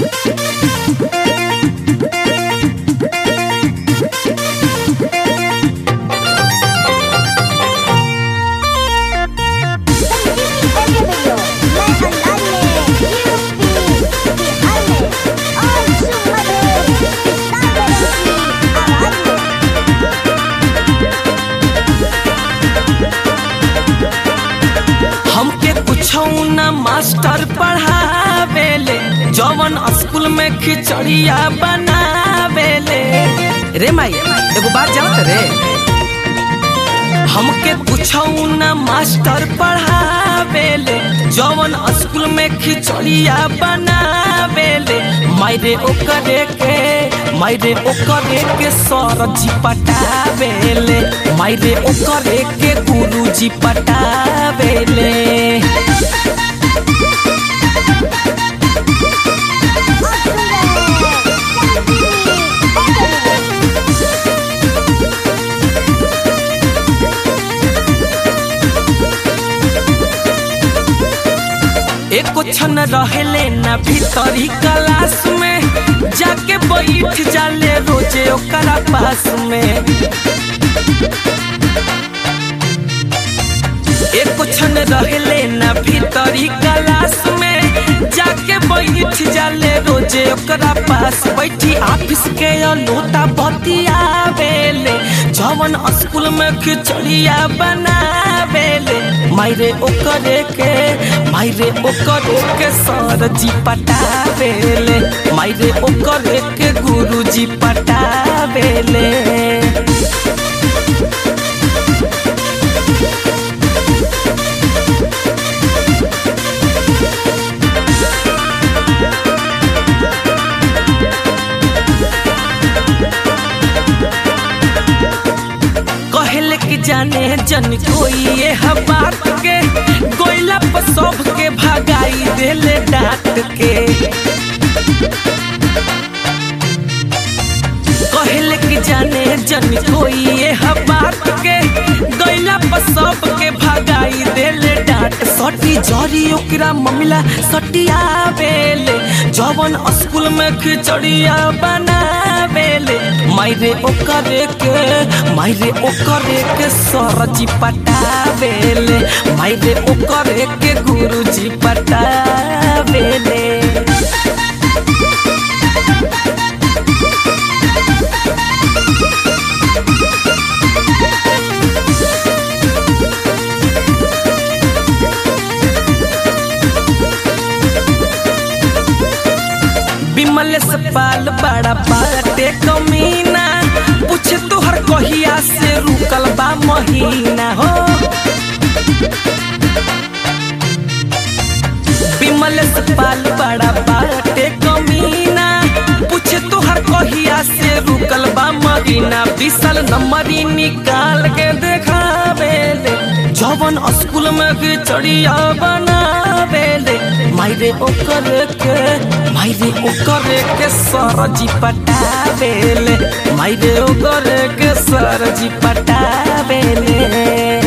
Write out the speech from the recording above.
हमके कुछौ न मास्टर पढ़ावेले जवन स्कूल में खिचड़िया बनावेले रे माई एगो बात जानत रे हमके कुछौ न मास्टर पढ़ावेले जवन स्कूल में खिचड़िया बनावेले मायरे ओकरे के मायरे ओकरे के सर जी पटावेले मायरे ओकरे के गुरु जी पटावेले एको छन रहेले ना भीतरी क्लास में जाके बैठ जाले रोजे ओकरा पास में एको छन रहेले ना भीतरी क्लास में जाके बैठ जाले रोजे ओकरा पास बैठी ऑफिस के लोटा बतियावेले जवन स्कूल में खिचड़िया बनावेले मायरे ओकरे के मायरे ओकरे के सर जी पटावेले मायरे ओकरे के गुरु जी पटावेले कहले कि जाने जन कोई ये ह बात के कोयला पर सब के भगाई देले डांट के कहले कि जाने जन कोई ये ह बात के गैला पर सब के भगाई देले डांट सटी जरी ओकरा ममिला सटिया बेले जवन स्कूल में खिचड़िया बनावेले मायरे ओकरे के मायरे ओकरे के सरजी पटावेले मायरे ओकरे के गुरुजी पटावेले बिमल से पाल बड़ा बाटे कमीना पूछे तोहर कहिया से रुकल बा महीना हो बिमल से पाल बड़ा बाटे कमीना पूछे तोहर कहिया से रुकल बा महीना विशाल नंबरी निकाल के देखावेले जवन स्कूल में खिचड़िया बनावेले मायरे ओकर के मायरे ओकर के सरजी पटावेले मायरे ओकर के सरजी पटावेले